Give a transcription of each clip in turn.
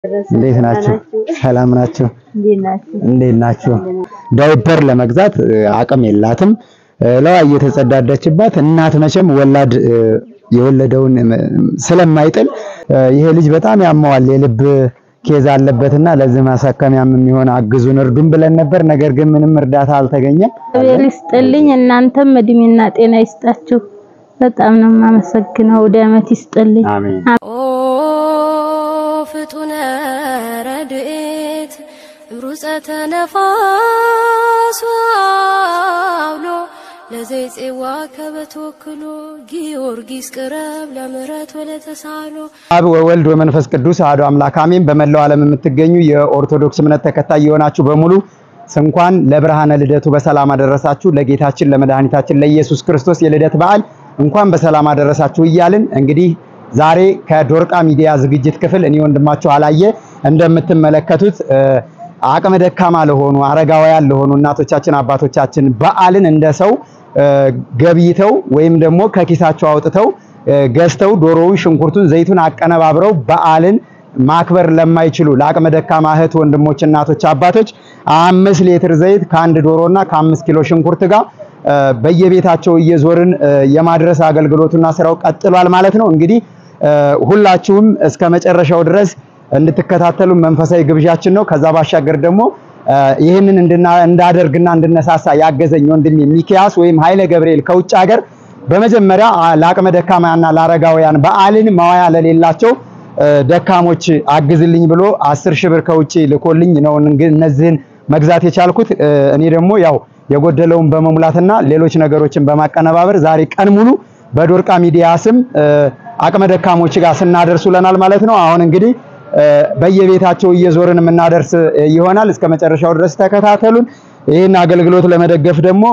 እንዴት ናችሁ? ሰላም ናችሁ? እንዴት ናችሁ? ዳይፐር ለመግዛት አቅም የላትም። ለዋ እየተጸዳዳችባት እናት መቼም ወላድ የወለደውን ስለማይጥል ይሄ ልጅ በጣም ያመዋል። የልብ ኬዝ አለበትና ለዚህ ማሳከሚያም የሚሆን አግዙን እርዱን ብለን ነበር። ነገር ግን ምንም እርዳታ አልተገኘም። እግዚአብሔር ይስጥልኝ። እናንተም እድሜና ጤና ይስጣችሁ። በጣም ነው የማመሰግነው። ወደ ዓመት ይስጥልኝ። አሜን። ኦ ፍጡነ ረድኤት ሩፀተ ነፋስ አውሎ ለዘይፄዋ ከበተወክሎ ጊዮርጊስ ቅረብ ለምሕረት ወለተሳሎ አብ ወወልድ ወመንፈስ ቅዱስ አሐዱ አምላክ አሜን። በመላው ዓለም የምትገኙ የኦርቶዶክስ እምነት ተከታይ የሆናችሁ በሙሉ እንኳን ለብርሃነ ልደቱ በሰላም አደረሳችሁ። ለጌታችን ለመድኃኒታችን ለኢየሱስ ክርስቶስ የልደት በዓል እንኳን በሰላም አደረሳችሁ እያልን እንግዲህ ዛሬ ከዶርቃ ሚዲያ ዝግጅት ክፍል እኔ ወንድማችሁ አላየ እንደምትመለከቱት አቅመ ደካማ ለሆኑ አረጋውያን ለሆኑ እናቶቻችን አባቶቻችን በዓልን እንደ ሰው ገብይተው ወይም ደግሞ ከኪሳቸው አውጥተው ገዝተው ዶሮውን፣ ሽንኩርቱን፣ ዘይቱን አቀነባብረው በዓልን ማክበር ለማይችሉ ለአቅመ ደካማ እህት ወንድሞች፣ እናቶች፣ አባቶች አምስት ሊትር ዘይት ከአንድ ዶሮና ከአምስት ኪሎ ሽንኩርት ጋር በየቤታቸው እየዞርን የማድረስ አገልግሎቱና ስራው ቀጥሏል ማለት ነው። እንግዲህ ሁላችሁም እስከ መጨረሻው ድረስ እንድትከታተሉ መንፈሳዊ ግብዣችን ነው። ከዛ ባሻገር ደግሞ ይህንን እንዳደርግና እንድነሳሳ ያገዘኝ ወንድሜ ሚኪያስ ወይም ኃይለ ገብርኤል ከውጭ ሀገር በመጀመሪያ ለአቅመ ደካማና ለአረጋውያን በዓልን ማዋያ ለሌላቸው ደካሞች አግዝልኝ ብሎ አስር ሺህ ብር ከውጭ ልኮልኝ ነው እነዚህን መግዛት የቻልኩት። እኔ ደግሞ ያው የጎደለውን በመሙላትና ሌሎች ነገሮችን በማቀነባበር ዛሬ ቀን ሙሉ በዶርቃ ሚዲያ ስም አቅመ ደካሞች ጋር ስናደርስ ውለናል ማለት ነው። አሁን እንግዲህ በየቤታቸው እየዞርን የምናደርስ ይሆናል። እስከ መጨረሻው ድረስ ተከታተሉን። ይህን አገልግሎት ለመደገፍ ደግሞ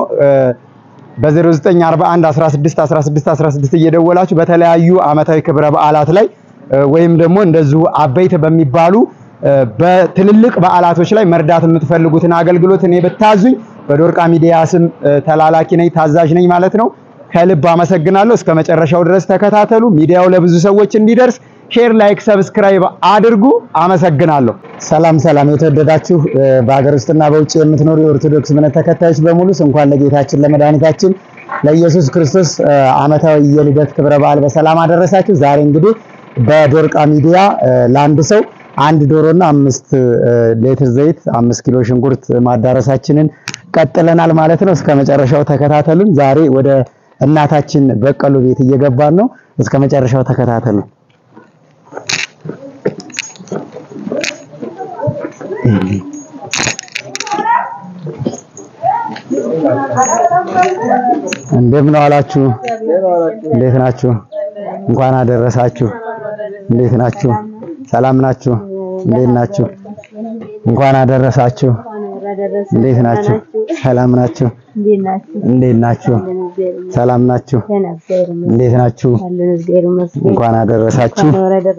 በ0941 16 16 16 እየደወላችሁ በተለያዩ ዓመታዊ ክብረ በዓላት ላይ ወይም ደግሞ እንደዚሁ አበይት በሚባሉ በትልልቅ በዓላቶች ላይ መርዳት የምትፈልጉትን አገልግሎት እኔ ብታዙኝ በዶርቃ ሚዲያ ስም ተላላኪ ነኝ፣ ታዛዥ ነኝ ማለት ነው። ከልብ አመሰግናለሁ። እስከ መጨረሻው ድረስ ተከታተሉ። ሚዲያው ለብዙ ሰዎች እንዲደርስ ሼር፣ ላይክ፣ ሰብስክራይብ አድርጉ። አመሰግናለሁ። ሰላም ሰላም፣ የተወደዳችሁ በሀገር ውስጥና በውጭ የምትኖሩ የኦርቶዶክስ እምነት ተከታዮች በሙሉ እንኳን ለጌታችን ለመድኃኒታችን ለኢየሱስ ክርስቶስ ዓመታዊ የልደት ክብረ በዓል በሰላም አደረሳችሁ። ዛሬ እንግዲህ በዶርቃ ሚዲያ ለአንድ ሰው አንድ ዶሮና አምስት ሌትር ዘይት አምስት ኪሎ ሽንኩርት ማዳረሳችንን ቀጥለናል ማለት ነው። እስከ መጨረሻው ተከታተሉን። ዛሬ ወደ እናታችን በቀሉ ቤት እየገባን ነው። እስከ መጨረሻው ተከታተሉ። እንደምን ዋላችሁ? እንዴት ናችሁ? እንኳን አደረሳችሁ። እንዴት ናችሁ? ሰላም ናችሁ? እንዴት ናችሁ? እንኳን አደረሳችሁ። እንዴት ናችሁ? ሰላም ናችሁ? እንዴት ናችሁ? ሰላም ናችሁ? እንዴት ናችሁ? እንኳን አደረሳችሁ።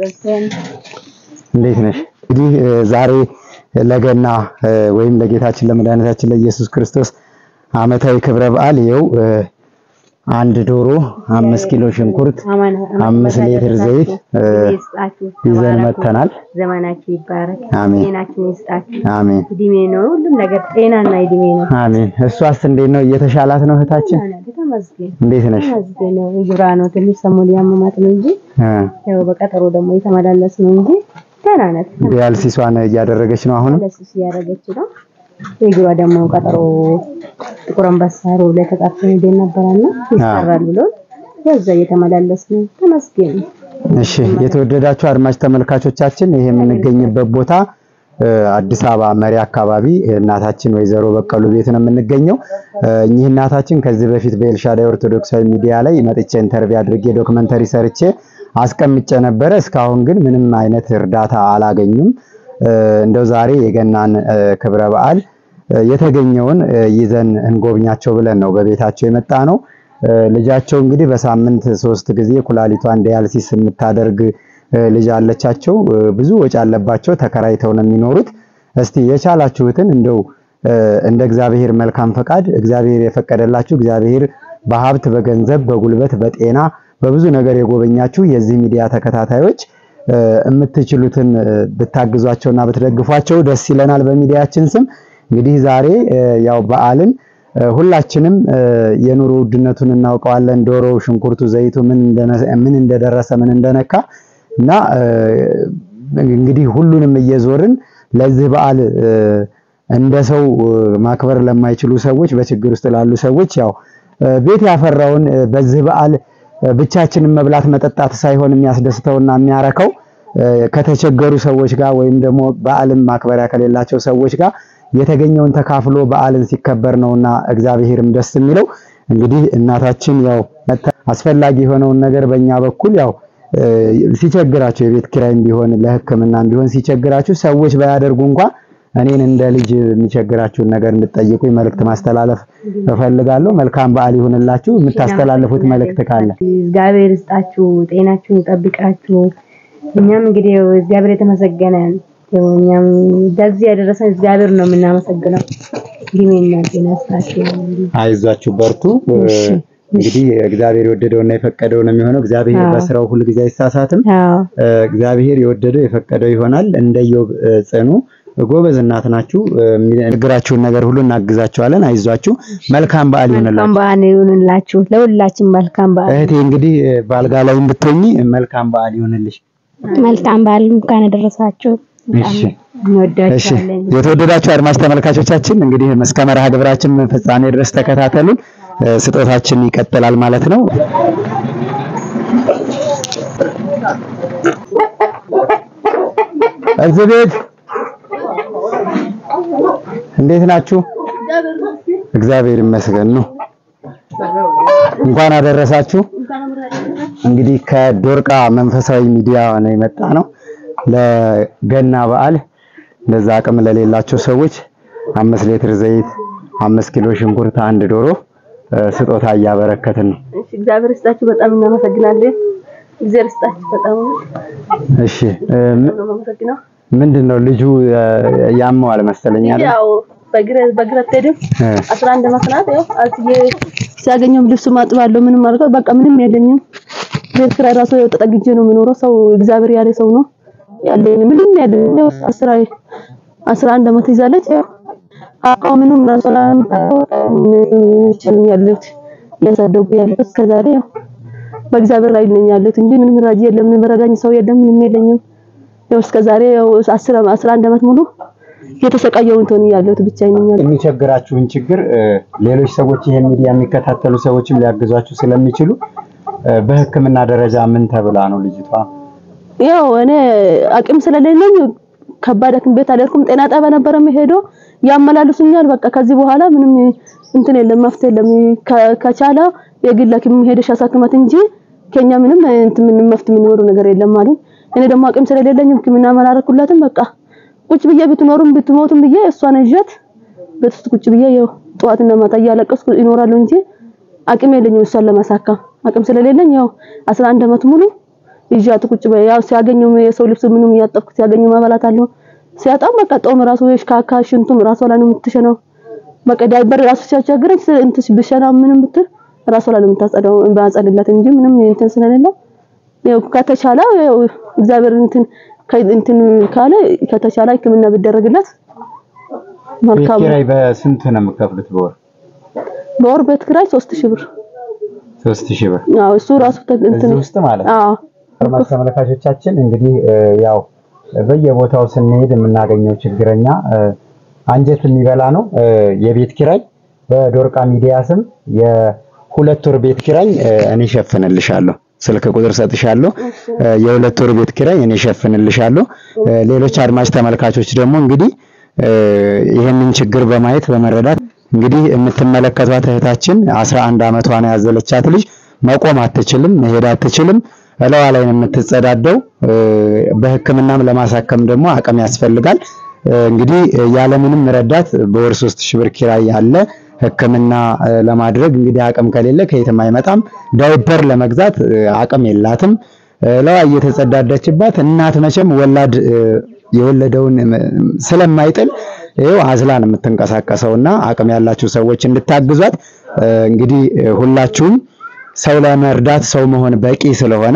እንዴት ነሽ? እንግዲህ ዛሬ ለገና ወይም ለጌታችን ለመድኃኒታችን ለኢየሱስ ክርስቶስ ዓመታዊ ክብረ በዓል ይኸው አንድ ዶሮ፣ አምስት ኪሎ ሽንኩርት፣ አምስት ሊትር ዘይት ይዘን መጥተናል። ዘመናችሁ ይባረክ። አሜን ጤናችሁን ይስጣችሁ። አሜን እድሜ ነው ሁሉም ነገር ጤናና እድሜ ነው። አሜን። እሷስ እንዴት ነው? እየተሻላት ነው እህታችን? ተመስገን እንዴት ነሽ? ተመስገን ነው። እግሯ ነው ትንሽ ሰሞኑን ያመማት ነው እንጂ እ ያው በቀጠሮ ደግሞ የተመላለስ ነው እንጂ ደህና ናት። ዲያልሲሷን እያደረገች ነው አሁንም። ለሱስ እያደረገች ነው። እግሯ ደግሞ ቀጠሮ ጥቁር አንበሳ ሮብ ላይ ተጣርቶ ሄደን ነበረና ይሰራል ብሎ ያዛ እየተመላለስ ነው። ተመስገን እሺ የተወደዳችሁ አድማጭ ተመልካቾቻችን ይሄ የምንገኝበት ቦታ እ አዲስ አበባ መሪ አካባቢ እናታችን ወይዘሮ በቀሉ ቤት ነው የምንገኘው። እ እኚህ እናታችን ከዚህ በፊት በኤልሻዳይ ኦርቶዶክሳዊ ሚዲያ ላይ መጥቼ ኢንተርቪው አድርጌ ዶክመንተሪ ሰርቼ አስቀምጬ ነበረ። እስካሁን ግን ምንም አይነት እርዳታ አላገኙም። እ እንደው ዛሬ የገናን እ ክብረ በዓል እ የተገኘውን እ ይዘን እንጎብኛቸው ብለን ነው በቤታቸው የመጣ ነው። እ ልጃቸው እንግዲህ በሳምንት ሶስት ጊዜ ኩላሊቷን ዲያልሲስ የምታደርግ እ ልጅ አለቻቸው። እ ብዙ ወጪ አለባቸው። ተከራይተው ነው የሚኖሩት። እስቲ የቻላችሁትን እንደው እ እንደ እግዚአብሔር መልካም ፈቃድ እግዚአብሔር የፈቀደላችሁ እግዚአብሔር በሀብት በገንዘብ በጉልበት በጤና በብዙ ነገር የጎበኛችሁ የዚህ ሚዲያ ተከታታዮች የምትችሉትን ብታግዟቸውና ብትደግፏቸው ደስ ይለናል። በሚዲያችን ስም እንግዲህ ዛሬ ያው በዓልን ሁላችንም የኑሮ ውድነቱን እናውቀዋለን። ዶሮ፣ ሽንኩርቱ፣ ዘይቱ ምን እንደደረሰ ምን እንደነካ እና እንግዲህ ሁሉንም እየዞርን ለዚህ በዓል እንደ ሰው ማክበር ለማይችሉ ሰዎች፣ በችግር ውስጥ ላሉ ሰዎች ያው ቤት ያፈራውን በዚህ በዓል ብቻችንን መብላት መጠጣት ሳይሆን የሚያስደስተውና የሚያረከው ከተቸገሩ ሰዎች ጋር ወይም ደግሞ በዓልን ማክበሪያ ከሌላቸው ሰዎች ጋር የተገኘውን ተካፍሎ በዓልን ሲከበር ነውና እግዚአብሔርም ደስ የሚለው። እንግዲህ እናታችን ያው አስፈላጊ የሆነውን ነገር በእኛ በኩል ያው ሲቸግራችሁ የቤት ኪራይም ቢሆን ለሕክምናም ቢሆን ሲቸግራችሁ ሰዎች ባያደርጉ እንኳን እኔን እንደ ልጅ የሚቸግራችሁን ነገር እንድጠይቁኝ መልእክት ማስተላለፍ እፈልጋለሁ። መልካም በዓል ይሁንላችሁ። የምታስተላልፉት መልእክት ካለ እግዚአብሔር ይስጣችሁ፣ ጤናችሁን ይጠብቃችሁ። እኛም እንግዲህ እግዚአብሔር የተመሰገነ እኛም እንደዚህ ያደረሰን እግዚአብሔር ነው የምናመሰግነው። ጊዜና ጤና ይስጣችሁ። አይዟችሁ፣ በርቱ። እንግዲህ እግዚአብሔር የወደደውና የፈቀደው ነው የሚሆነው። እግዚአብሔር በስራው ሁሉ ጊዜ አይሳሳትም። እግዚአብሔር የወደደው የፈቀደው ይሆናል። እንደ ኢዮብ ጽኑ ጎበዝ እናት ናችሁ። የሚነግራችሁን ነገር ሁሉ እናግዛችኋለን። አይዟችሁ። መልካም በዓል ይሁንላችሁ። መልካም በዓል ይሁንላችሁ። ለሁላችን መልካም በዓል። እህቴ እንግዲህ በአልጋ ላይ ብትሆኚ መልካም በዓል ይሁንልሽ። መልካም በዓል እንኳን አደረሳችሁ። እሺ እሺ። እንወዳችኋለን። የተወደዳችሁ አድማጭ ተመልካቾቻችን እንግዲህ እስከ መርሃ ግብራችን ፍጻሜ ድረስ ተከታተሉን። ስጦታችን ይቀጥላል ማለት ነው። እዚህ ቤት እንዴት ናችሁ? እግዚአብሔር ይመስገን ነው። እንኳን አደረሳችሁ። እንግዲህ ከዶርቃ መንፈሳዊ ሚዲያ ነው የመጣ ነው። ለገና በዓል ለዛ አቅም ለሌላቸው ሰዎች አምስት ሊትር ዘይት፣ አምስት ኪሎ ሽንኩርት፣ አንድ ዶሮ ስጦታ እያበረከትን ነው። እሺ፣ እግዚአብሔር ይስጣችሁ። በጣም እናመሰግናለን። እግዚአብሔር ይስጣችሁ። በጣም እሺ እ ም- ነው የማመሰግነው። ምንድን ነው ልጁ እ፣ ያመዋል መሰለኝ አይደል? ያው በግረ በግረ አትሄድም እ፣ 11 ዓመት ናት። ያው አስዬ ሲያገኘው ልብሱ ማጥባለሁ ምንም አድርገው በቃ ምንም የለኝም። ቤት ኪራይ ራሱ ያው ተጠግጄ ነው የምኖረው። ሰው እግዚአብሔር ያለ ሰው ነው ያለኝ ምንም ያለኝ ያው 10 11 ዓመት ይዛለች። ያው አቋም ምንም ራሷን ያሉት እያሳደጉ ያሉት እስከዛሬ ያው በእግዚአብሔር ላይ ነኝ ያሉት እንጂ ምንም ራጅ የለም፣ ምንም ረዳኝ ሰው የለም፣ ምንም የለኝም። ያው እስከዛሬ ያው 10 11 ዓመት ሙሉ የተሰቃየው እንትን ያለሁት ብቻዬን ነኝ ያለሁት። የሚቸግራችሁን ችግር እ፣ ሌሎች ሰዎች ይሄን ሚዲያ የሚከታተሉ ሰዎችም ሊያግዟችሁ ስለሚችሉ እ፣ በሕክምና ደረጃ ምን ተብላ ነው ልጅቷ? ያው እኔ አቅም ስለሌለኝ ከባድ ሐኪም ቤት አልሄድኩም። ጤና ጣቢያ ነበረ የምሄደው ያመላልሱኛል። በቃ ከዚህ በኋላ ምንም እንትን የለም መፍትሄ የለም። ከ- ከቻለ የግል ሐኪም ሄደሽ አሳክማት እንጂ ከኛ ምንም እንትን ምንም መፍትሄ የሚኖረው ነገር የለም አሉኝ። እኔ ደግሞ አቅም ስለሌለኝ ሕክምና አላረኩላትም። በቃ ቁጭ ብዬ ብትኖሩም ብትሞቱም ብዬ እሷን ይዣት ቤት ውስጥ ቁጭ ብዬ ያው ጠዋትና ማታ እያለቀስኩ ይኖራለሁ እንጂ አቅም የለኝም እሷን ለማሳከም። አቅም ስለሌለኝ ያው 11 ዓመት ሙሉ ይዣት ቁጭ በይ ያው ሲያገኘው የሰው ልብስ ምንም እያጠብኩ ሲያገኘው ማበላት አለው ሲያጣም በቃ ጦም ራሱ ወይ ካካ ሽንቱም ራሷ ላይ ነው የምትሸነው። በቃ ዳይበር ራሱ ሲያስቸግረኝ ስ- እንትን ብሸና ምንም ብትል ራሷ ላይ ነው የምታጸዳው ባጸድላት እንጂ ምንም እንትን ስለሌለ ያው ከተቻለ ያው እግዚአብሔር እንትን ከ- እንትን ካለ ከተቻለ ሕክምና ቢደረግላት ቤት መልካም ነው። ኪራይ በስንት ነው የምከፍሉት በወር? በወር ቤት ኪራይ 3000 ብር ሶስት ሺህ ብር አዎ እሱ ራሱ ተ- እንትን እዚህ ውስጥ ማለት ነው። አዎ አድማጭ ተመልካቾቻችን እንግዲህ እ፣ ያው በየቦታው ስንሄድ የምናገኘው ችግረኛ እ፣ አንጀት የሚበላ ነው። እ፣ የቤት ኪራይ በዶርቃ ሚዲያ ስም የሁለት ወር ቤት ኪራይ እ፣ እኔ ሸፍንልሻለሁ። ስልክ ቁጥር ሰጥሻለሁ። እ፣ የሁለት ወር ቤት ኪራይ እኔ ሸፍንልሻለሁ። እ፣ ሌሎች አድማጭ ተመልካቾች ደግሞ እንግዲህ እ፣ ይህንን ችግር በማየት በመረዳት እንግዲህ የምትመለከቷት እህታችን 11 ዓመቷን ያዘለቻት ልጅ መቆም አትችልም፣ መሄድ አትችልም። እለዋ ላይ ነው የምትጸዳደው። እ፣ በሕክምናም ለማሳከም ደግሞ አቅም ያስፈልጋል። እ፣ እንግዲህ እ፣ ያለምንም ረዳት በወር 3000 ብር ኪራይ ያለ ሕክምና እ፣ ለማድረግ እንግዲህ አቅም ከሌለ ከየትም አይመጣም። ዳይፐር ለመግዛት እ፣ አቅም የላትም። እለዋ እየተጸዳዳችባት እናት መቼም ወላድ እ፣ የወለደውን እ፣ ስለማይጥል ይኸው አዝላን የምትንቀሳቀሰውና አቅም ያላችሁ ሰዎች እንድታግዟት እ፣ እንግዲህ እ፣ ሁላችሁም ሰው ለመርዳት ሰው መሆን በቂ ስለሆነ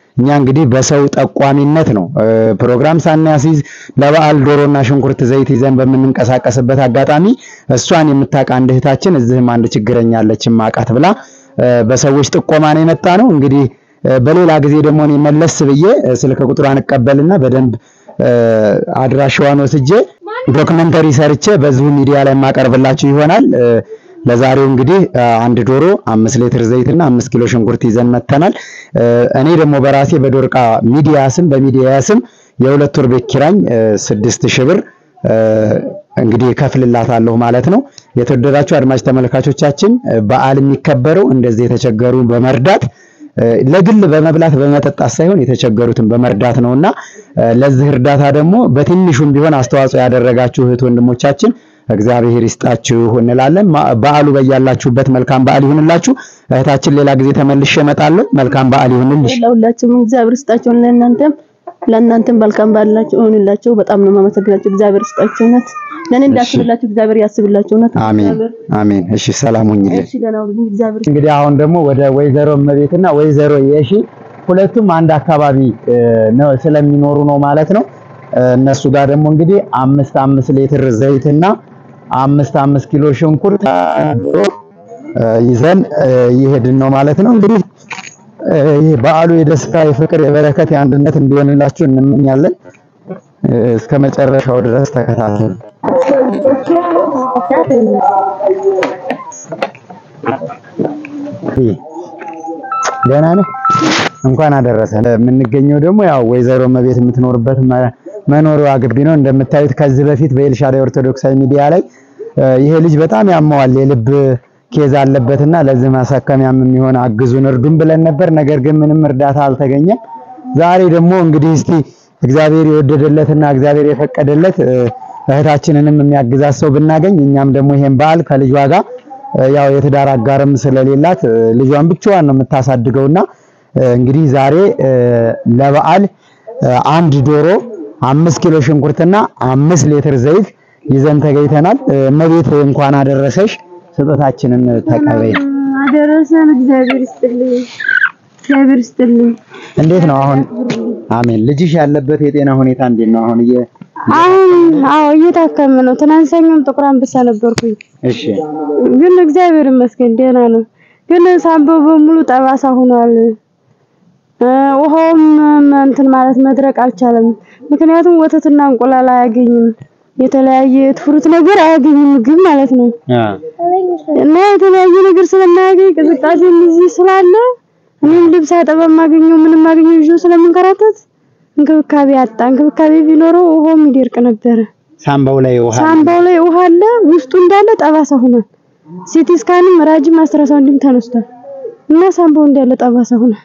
እኛ እንግዲህ በሰው ጠቋሚነት ነው እ፣ ፕሮግራም ሳናስይዝ ለበዓል ዶሮና ሽንኩርት ዘይት ይዘን በምንንቀሳቀስበት አጋጣሚ እሷን የምታውቅ አንድ እህታችን እዚህም አንድ ችግረኛ አለች ማቃት ብላ እ፣ በሰዎች ጥቆማ ነው የመጣ ነው። እንግዲህ እ፣ በሌላ ጊዜ ደግሞ እኔ መለስ ብዬ እ፣ ስልክ ቁጥሯን እቀበልና በደንብ እ፣ አድራሻዋን ወስጄ ዶክመንተሪ ሰርቼ በዚሁ ሚዲያ ላይ የማቀርብላችሁ ይሆናል። እ፣ ለዛሬው እንግዲህ እ፣ አንድ ዶሮ አምስት ሊትር ዘይትና አምስት ኪሎ ሽንኩርት ይዘን መተናል። እ፣ እኔ ደግሞ በራሴ በዶርቃ ሚዲያ ስም በሚዲያ ስም የሁለት ወር ቤት ኪራኝ እ፣ ስድስት ሺህ ብር እ፣ እንግዲህ እከፍልላታለሁ ማለት ነው። የተወደዳችሁ አድማጭ ተመልካቾቻችን እ፣ በዓል የሚከበረው እንደዚህ የተቸገሩ በመርዳት እ፣ ለግል በመብላት በመጠጣት ሳይሆን የተቸገሩትን በመርዳት ነውና እ፣ ለዚህ እርዳታ ደግሞ በትንሹም ቢሆን አስተዋጽኦ ያደረጋችሁ እህት ወንድሞቻችን እግዚአብሔር ይስጣችሁ እንላለን። ማ- በዓሉ በያላችሁበት መልካም በዓል ይሁንላችሁ። እህታችን ሌላ ጊዜ ተመልሼ እመጣለሁ። መልካም በዓል ይሁንልሽ። ለሁላችሁም እግዚአብሔር ይስጣችሁ። ለእናንተም ለእናንተም መልካም ባላችሁ እሆንላችሁ። በጣም ነው የማመሰግናችሁ። እግዚአብሔር ይስጣችሁ። እውነት ለእኔ እንዳስብላችሁ እግዚአብሔር ያስብላችሁ። እውነት አሜን እግዚአብሔር አሜን። እሺ ሰላም ሁኚልኝ። እሺ ደህና ሁኑ። እግዚአብሔር እንግዲህ አሁን ደግሞ ወደ ወይዘሮ እመቤትና ወይዘሮ የሺ ሁለቱም አንድ አካባቢ እ፣ ነው ስለሚኖሩ ነው ማለት ነው። እ፣ እነሱ ጋር ደግሞ እንግዲህ አምስት አምስት ሊትር ዘይትና አምስት አምስት ኪሎ ሽንኩርት እ፣ ይዘን እ፣ እየሄድን ነው ማለት ነው። እንግዲህ እ፣ ይህ በዓሉ የደስታ የፍቅር፣ የበረከት፣ የአንድነት እንዲሆንላችሁ እንመኛለን። እ፣ እስከ መጨረሻው ድረስ ተከታተሉ። ይህ ደህና ነህ? እንኳን አደረሰ። የምንገኘው ደግሞ ያው ወይዘሮ እመቤት የምትኖርበት መ- መኖሪያ ግቢ ነው። እንደምታዩት ከዚህ በፊት በኤልሻዳይ ኦርቶዶክሳዊ ሚዲያ ላይ እ፣ ይሄ ልጅ በጣም ያመዋል የልብ ኬዝ አለበትና ለዚህ ማሳከሚያም የሚሆን አግዙን እርዱን ብለን ነበር። ነገር ግን ምንም እርዳታ አልተገኘም። ዛሬ ደግሞ እንግዲህ እስቲ እግዚአብሔር የወደደለትና እግዚአብሔር የፈቀደለት እ፣ እህታችንንም የሚያግዛት ሰው ብናገኝ እኛም ደግሞ ይሄን በዓል ከልጇ ጋር እ፣ ያው የትዳር አጋርም ስለሌላት እ፣ ልጇን ብቻዋን ነው የምታሳድገውና እ፣ እንግዲህ ዛሬ እ፣ ለበዓል እ፣ አንድ ዶሮ አምስት ኪሎ ሽንኩርትና አምስት ሊትር ዘይት ይዘን ተገኝተናል። እ፣ እመቤት እንኳን አደረሰሽ። ስጦታችንን ተቀበይ። አደረሰን። እግዚአብሔር ይስጥልኝ፣ እግዚአብሔር ይስጥልኝ። እንዴት ነው አሁን? አሜን። ልጅሽ ያለበት የጤና ሁኔታ እንዴት ነው አሁን? እየ አሁን አዎ እየታከመ ነው። ትናንት ሰኞም ጥቁር አንበሳ ነበርኩኝ፣ እሺ ግን እግዚአብሔር ይመስገን ደህና ነው። ግን ሳምባው በሙሉ ጠባሳ ሆኗል። እ፣ ውሃውም እንትን ማለት መድረቅ አልቻለም። ምክንያቱም ወተትና እንቁላል አያገኝም፣ የተለያየ ፍሩት ነገር አያገኝም፣ ምግብ ማለት ነው። አ እና የተለያየ ነገር ስለማያገኝ ቅዝቃዜ እዚህ ስላለ እኔም ልብስ አጠባ ማገኘው ምንም ማገኘው ይዞ ስለምንከራተት እንክብካቤ አጣ። እንክብካቤ ቢኖረው ውሃውም ይደርቅ ነበረ። ሳምባው ላይ ውሃ ሳምባው ላይ ውሃ አለ፣ ውስጡ እንዳለ ጠባሳ ሆኗል። ሲቲ ስካንም ራጅም አስትራሳውንድም ተነስቷል እና ሳምባው እንዳለ ጠባሳ ሆኗል።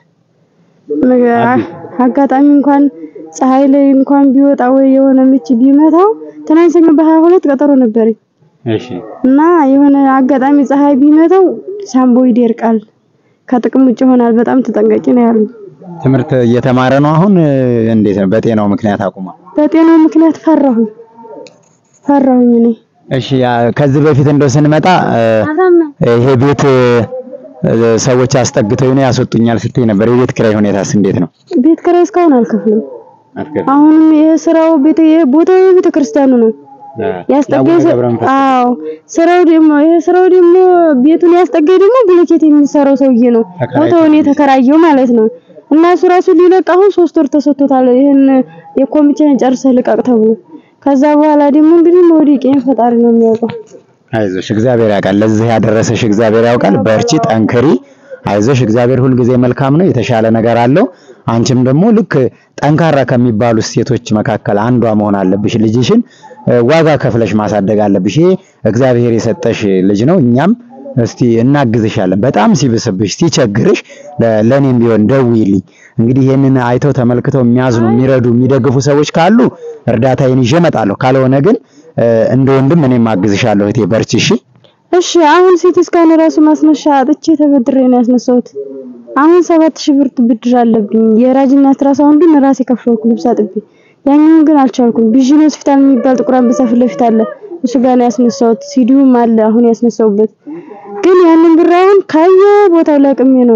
መ- አጋጣሚ እንኳን ፀሐይ ላይ እንኳን ቢወጣ ወይ የሆነ ምች ቢመታው ትናንት ሰኞ በሀያ ሁለት ቀጠሮ ነበረኝ እሺ እና የሆነ አጋጣሚ ፀሐይ ቢመታው ሳምቦ ይደርቃል፣ ከጥቅም ውጭ ይሆናል። በጣም ተጠንቀቂ ነው ያሉ። ትምህርት እየተማረ ነው አሁን። እንዴት ነው? በጤናው ምክንያት አቁማ? በጤናው ምክንያት ፈራሁኝ ፈራሁኝ እኔ እሺ ያ ከዚህ በፊት እንደው ስንመጣ እ፣ ይሄ ቤት እ፣ ሰዎች አስጠግተው ነው ያስወጡኛል ስትይ ነበር። የቤት ኪራይ ሁኔታስ እንዴት ነው? ቤት ኪራይ እስካሁን አልከፍልም። አሁንም ይሄ ስራው ቤተ ይሄ ቦታው የቤተ ክርስቲያኑ ነው ያስጠጋኝ። ሰ- አዎ ስራው ደግሞ ይሄ ስራው ደግሞ ቤቱን ያስጠጋኝ ደግሞ ብሎኬት የሚሰራው ሰውዬ ነው ተከራይቶ ቦታውን የተከራየው ማለት ነው። እና እሱ ራሱ ሊለቅ አሁን ሶስት ወር ተሰጥቶታል። ይሄን የኮሚቴን ጨርሰህ ልቀቅ ተብሎ ከዛ በኋላ ደግሞ እንግዲህ መውደቄን ፈጣሪ ነው የሚያውቀው። አይዞሽ እግዚአብሔር ያውቃል። ለዚህ ያደረሰሽ እግዚአብሔር ያውቃል። በርቺ፣ ጠንክሪ፣ አይዞሽ። እግዚአብሔር ሁልጊዜ መልካም ነው፣ የተሻለ ነገር አለው። አንቺም ደግሞ ልክ ጠንካራ ከሚባሉ ሴቶች መካከል አንዷ መሆን አለብሽ። ልጅሽን እ፣ ዋጋ ከፍለሽ ማሳደግ አለብሽ። ይሄ እግዚአብሔር የሰጠሽ ልጅ ነው። እኛም እስቲ እናግዝሻለን። በጣም ሲብስብሽ ሲቸግርሽ ለ- ለኔም ቢሆን ደውይልኝ። እንግዲህ ይሄንን አይተው ተመልክተው የሚያዝኑ የሚረዱ የሚደግፉ ሰዎች ካሉ እርዳታዬን ይዤ እመጣለሁ። ካልሆነ ግን እ፣ እንደ ወንድም እኔም አግዝሻለሁ። እህቴ በርቺ እሺ። እሺ አሁን ሲቲ ስካን ራሱ ማስነሻ አጥቼ ተበድሬ ነው ያስነሳሁት። አሁን ሰባት ሺህ ብር ብድር አለብኝ። የራጅና አልትራሳውንዱን ራሴ ከፍለውኩ ልብስ አጥቤ፣ ያኛውን ግን አልቻልኩም። ቪዥን ሆስፒታል የሚባል ጥቁር አንበሳ ፊት ለፊት አለ፣ እሱ ጋር ነው ያስነሳሁት። ሲዲውም አለ አሁን ያስነሳሁበት። ግን ያንን ብር አሁን ካየ ቦታው ለቅሜ ነው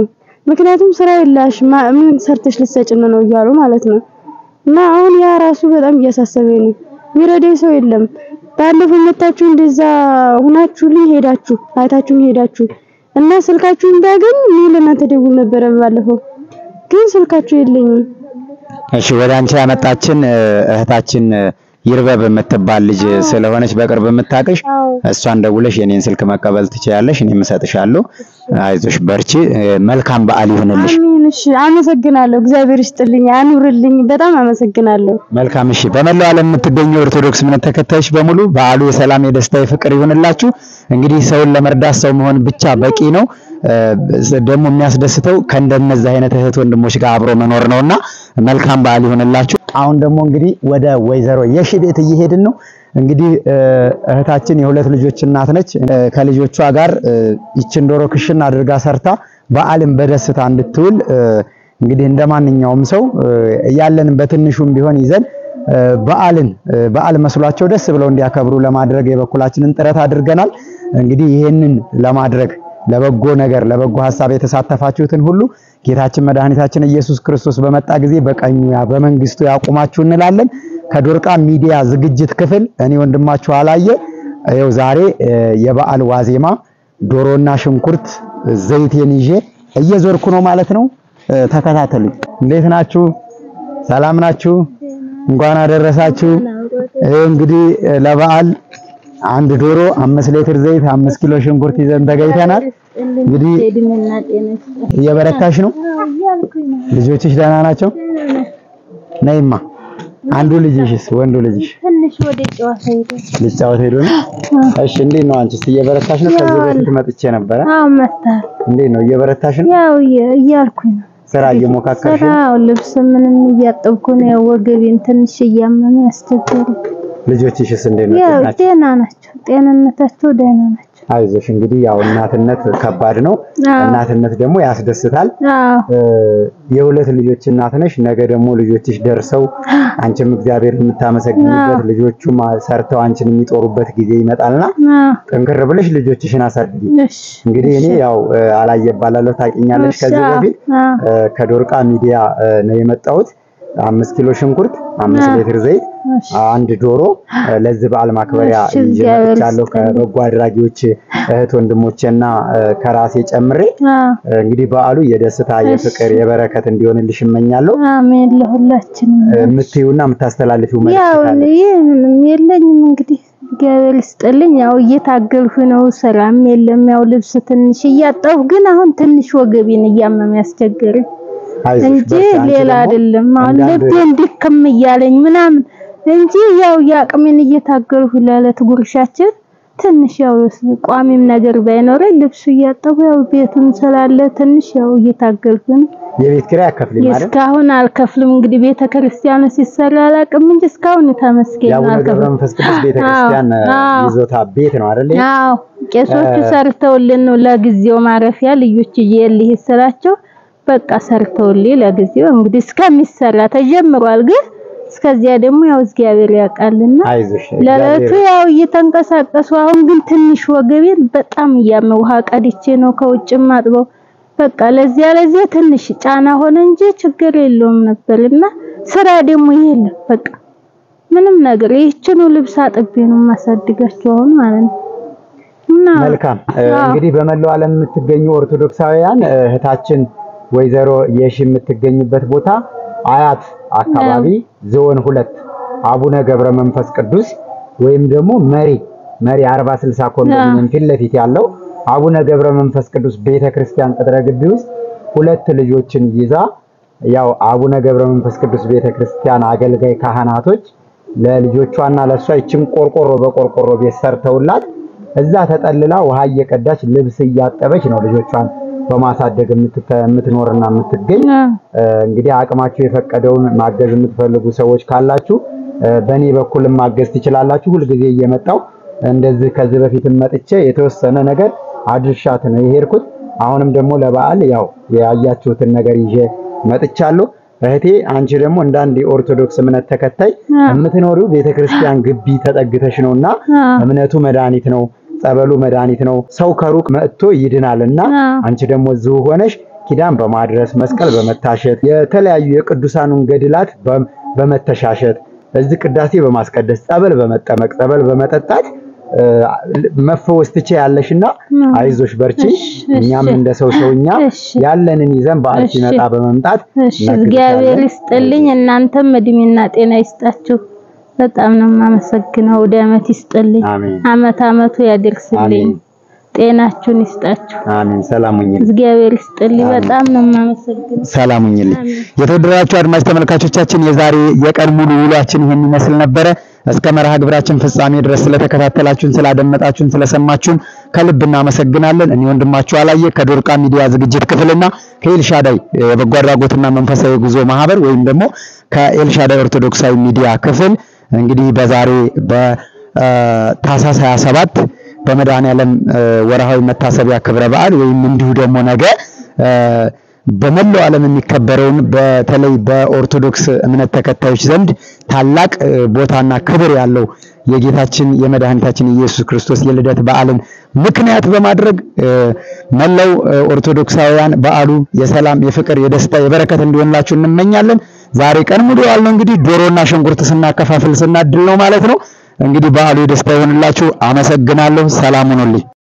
ምክንያቱም ስራ የላሽ ምን ሰርተሽ ልትሰጭን ነው እያሉ ማለት ነው። እና አሁን ያ ራሱ በጣም እያሳሰበኝ ነው። የሚረዳኝ ሰው የለም። ባለፈው መታችሁ እንደዛ ሁናችሁልኝ ሄዳችሁ አይታችሁኝ ሄዳችሁ እና ስልካችሁን እንዳገኝ እኔ ለእናንተ ደውል ነበረ ባለፈው፣ ግን ስልካችሁ የለኝም። እሺ ወደ አንቺ ያመጣችን እ፣ እህታችን እ፣ ይርበብ የምትባል ልጅ ስለሆነች በቅርብ የምታውቅሽ እሷን ደውለሽ የኔን ስልክ መቀበል ትችያለሽ። እኔም እሰጥሻለሁ። አይዞሽ፣ በርቺ። እ፣ መልካም በዓል ይሁንልሽ። አሜን። እሺ፣ አመሰግናለሁ። እግዚአብሔር ይስጥልኝ፣ አኑርልኝ። በጣም አመሰግናለሁ። መልካም እሺ። በመላው ዓለም የምትገኙ ኦርቶዶክስ እምነት ተከታዮች በሙሉ በዓሉ የሰላም የደስታ የፍቅር ይሁንላችሁ። እንግዲህ ሰውን ለመርዳት ሰው መሆን ብቻ በቂ ነው። እ፣ ደግሞ የሚያስደስተው ከእንደነዚህ አይነት እህት ወንድሞች ጋር አብሮ መኖር ነውና መልካም በዓል ይሁንላችሁ። አሁን ደግሞ እንግዲህ ወደ ወይዘሮ የሺ ቤት እየሄድን ነው። እንግዲህ እ፣ እህታችን የሁለት ልጆች እናት ነች። እ፣ ከልጆቿ ጋር እ፣ ይችን ዶሮ ክሽን አድርጋ ሰርታ በዓልን በደስታ እንድትውል እ፣ እንግዲህ እንደ ማንኛውም ሰው እ፣ ያለንን በትንሹም ቢሆን ይዘን እ፣ በዓልን እ፣ በዓል መስሏቸው ደስ ብለው እንዲያከብሩ ለማድረግ የበኩላችንን ጥረት አድርገናል። እንግዲህ ይህንን ለማድረግ ለበጎ ነገር ለበጎ ሀሳብ የተሳተፋችሁትን ሁሉ ጌታችን መድኃኒታችን ኢየሱስ ክርስቶስ በመጣ ጊዜ በቀኙ ያ በመንግስቱ ያቁማችሁ እንላለን። ከዶርቃ ሚዲያ ዝግጅት ክፍል እኔ ወንድማችሁ አላየ ይኸው ዛሬ እ፣ የበዓል ዋዜማ ዶሮና ሽንኩርት ዘይቴን ይዤ እየዞርኩ ነው ማለት ነው። እ፣ ተከታተሉኝ። እንዴት ናችሁ? ሰላም ናችሁ? እንኳን አደረሳችሁ። ይኸው እንግዲህ እ፣ ለበዓል አንድ ዶሮ፣ አምስት ሊትር ዘይት፣ አምስት ኪሎ ሽንኩርት ይዘን ተገኝተናል። እንግዲህ እየበረታሽ ነው። ልጆችሽ ደህና ናቸው? ነይማ። አንዱ ልጅሽስ ወንዱ ልጅሽ ትንሽ ወደ ጨዋታ ሄደ። ሊጫወት ሄዶ ነው? እሺ፣ እንዴት ነው አንቺስ? እየበረታሽ ነው? ከዚህ በፊት መጥቼ ነበረ። አዎ መታል እንዴት ነው እየበረታሽ ነው? ያው እየ- እያልኩኝ ነው። ስራ እየሞካከርሽ ነው? ስራው ልብስ ምንም እያጠብኩ ነው። ያው ወገቤን ትንሽ እያመመ ያስቸገሩ። ልጆችሽስ እንዴት ነው? ያው ናቸው? ጤና ናቸው። ጤንነታቸው ደህና ናቸው። አይዞሽ። እንግዲህ ያው እናትነት ከባድ ነው። አዎ እናትነት ደግሞ ያስደስታል። አዎ እ፣ የሁለት ልጆች እናት ነሽ። ነገ ደግሞ ልጆችሽ ደርሰው አንቺም እግዚአብሔር የምታመሰግኝበት ልጆቹም ሰርተው አንቺን የሚጦሩበት ጊዜ ይመጣልና አዎ ጠንክር ብለሽ ልጆችሽን አሳድጊ። እሺ እንግዲህ እኔ ያው እ፣ አላየ እባላለሁ ታውቂኛለሽ። እሺ፣ ከዚህ አዎ፣ በፊት አዎ። እ፣ ከዶርቃ ሚዲያ እ፣ ነው የመጣሁት። አምስት ኪሎ ሽንኩርት፣ አምስት አዎ። ሊትር ዘይት፣ እሺ አንድ ዶሮ እ፣ ለዚህ በዓል ማክበሪያ እሺ፣ ይዤ እግዚአብሔር መጥቻለሁ። ይስጥልኝ። ከበጎ አድራጊዎች እህት ወንድሞቼና እ፣ ከራሴ ጨምሬ አዎ እ፣ እንግዲህ በዓሉ የደስታ የፍቅር የበረከት እንዲሆንልሽ እመኛለሁ። አሜን ለሁላችንም። እ፣ የምትይውና የምታስተላልፊው መልዕክት ያው ካለ? ይህ ምንም የለኝም እንግዲህ እግዚአብሔር ይስጥልኝ። ያው እየታገልኩ ነው፣ ስራም የለም። ያው ልብስ ትንሽ እያጠብኩ ግን አሁን ትንሽ ወገቤን እያመመ ያስቸገረኝ አይዞሽ፣ እንጂ በርቺ። አንቺ ሌላ ደግሞ አይደለም። አሁን አንዳንድ- ልቤን ድክም እያለኝ ምናምን እንጂ ያው የአቅሜን እየታገልኩ ለዕለት ጉርሻችን ትንሽ ያው ቋሚም ነገር ባይኖረኝ ልብሱ እያጠቡ ያው ቤቱም ስላለ ትንሽ ያው እየታገልኩ ነው። የቤት ኪራይ አከፍልኝ ማለት እስካሁን አልከፍልም። እንግዲህ ቤተ ክርስቲያኑ ሲሰራ አላውቅም እንጂ እስካሁን ተመስገን የአቡነ ገብረ አልከፍልም። መንፈስ ቅዱስ ቤተክርስቲያን እ፣ አዎ። ይዞታ ቤት ነው አይደል? አዎ ቄሶቹ ሰርተውልን ነው ለጊዜው ማረፊያ ልጆች እየልህ ስላቸው በቃ ሰርተውልኝ ለጊዜው እንግዲህ እስከሚሰራ ተጀምሯል። ግን እስከዚያ ደግሞ ያው እግዚአብሔር ያውቃልና አይዞሽ ለለቱ እግዚአብሔር ያው እየተንቀሳቀሱ አሁን ግን ትንሽ ወገቤን በጣም እያመ ውሃ ቀድቼ ነው ከውጭም አጥበው በቃ ለዚያ ለዚያ ትንሽ ጫና ሆነ እንጂ ችግር የለውም ነበርና ስራ ደግሞ የለም በቃ ምንም ነገር ይህችኑ ልብስ አጥቤ ነው የማሳድጋቸው አሁን ማለት ነው። እና መልካም እ፣ አዎ። እንግዲህ በመላው ዓለም የምትገኙ ኦርቶዶክሳውያን እ፣ እህታችን ወይዘሮ የሺ የምትገኝበት ቦታ አያት አካባቢ ዞን ሁለት አቡነ ገብረ መንፈስ ቅዱስ ወይም ደግሞ መሪ መሪ 40 60 ኮንዶሚኒየም ፊት ለፊት ያለው አቡነ ገብረ መንፈስ ቅዱስ ቤተክርስቲያን ቅጥረ ግቢ ውስጥ ሁለት ልጆችን ይዛ ያው አቡነ ገብረ መንፈስ ቅዱስ ቤተክርስቲያን አገልጋይ ካህናቶች ለልጆቿና ለሷ ይችን ቆርቆሮ በቆርቆሮ ቤት ሰርተውላት እዛ ተጠልላ ውሃ እየቀዳች ልብስ እያጠበች ነው ልጆቿን በማሳደግ የምትተ- የምትኖርና የምትገኝ። እ፣ እንግዲህ አቅማችሁ የፈቀደውን ማገዝ የምትፈልጉ ሰዎች ካላችሁ እ፣ በእኔ በኩልም ማገዝ ትችላላችሁ። ሁልጊዜ እየመጣው እንደዚህ ከዚህ በፊትም መጥቼ የተወሰነ ነገር አድርሻት ነው የሄድኩት። አሁንም ደግሞ ለበዓል ያው ያያችሁትን ነገር ይዤ መጥቻለሁ። እህቴ አንቺ ደግሞ እንደ አንድ የኦርቶዶክስ እምነት ተከታይ የምትኖሪው ቤተክርስቲያን ግቢ ተጠግተሽ ነውና እምነቱ መድኃኒት ነው፣ ጸበሉ መድኃኒት ነው። ሰው ከሩቅ መጥቶ ይድናልና አዎ። አንቺ ደግሞ እዚሁ ሆነሽ ኪዳን በማድረስ መስቀል በመታሸት የተለያዩ የቅዱሳኑን ገድላት በ- በመተሻሸት በዚህ ቅዳሴ በማስቀደስ ጸበል በመጠመቅ ጸበል በመጠጣት እ፣ መፈወስ ትችያለሽና አይዞሽ በርቺ። እሺ፣ እኛም እሺ። እንደ ሰው ሰውኛ እሺ። ያለንን ይዘን በዓል እሺ። ሲመጣ በመምጣት እሺ እግዚአብሔር እናግዝሻለን። ይስጥልኝ። እናንተም እድሜና ጤና ይስጣችሁ። በጣም ነው የማመሰግነው። ወደ አመት ይስጥልኝ። አሜን አመት አመቱ ያደርስልኝ። አሜን ጤናችሁን ይስጣችሁ። አሜን። ሰላም ሁኚልኝ። እግዚአብሔር ይስጥልኝ። በጣም ነው የማመሰግነው። ሰላም ሁኚልኝ። የተወደዳችሁ አድማጭ ተመልካቾቻችን የዛሬ የቀን ሙሉ ውሏችን ይህን ይመስል ነበረ። እስከ መርሃ ግብራችን ፍጻሜ ድረስ ስለተከታተላችሁን፣ ስላደመጣችሁን፣ ስለሰማችሁን ከልብ እናመሰግናለን። እኔ ወንድማችሁ አላየ ከዶርቃ ሚዲያ ዝግጅት ክፍልና ከኤልሻዳይ የበጎ አድራጎትና መንፈሳዊ ጉዞ ማህበር ወይም ደግሞ ከኤልሻዳይ ኦርቶዶክሳዊ ሚዲያ ክፍል እንግዲህ በዛሬ በታህሳስ 27 በመድኃኔዓለም እ፣ ወርሃዊ መታሰቢያ ክብረ በዓል ወይም እንዲሁ ደግሞ ነገ እ፣ በመላው ዓለም የሚከበረውን በተለይ በኦርቶዶክስ እምነት ተከታዮች ዘንድ ታላቅ እ፣ ቦታና ክብር ያለው የጌታችን የመድኃኒታችን ኢየሱስ ክርስቶስ የልደት በዓልን ምክንያት በማድረግ እ፣ መላው እ፣ ኦርቶዶክሳውያን በዓሉ የሰላም፣ የፍቅር፣ የደስታ፣ የበረከት እንዲሆንላችሁ እንመኛለን። ዛሬ ቀን ሙሉ ያልነው እንግዲህ ዶሮና ሽንኩርት ስናከፋፍል ስናድል ነው ማለት ነው። እንግዲህ በዓሉ የደስታ ይሆንላችሁ። አመሰግናለሁ። ሰላም ሁኑልኝ።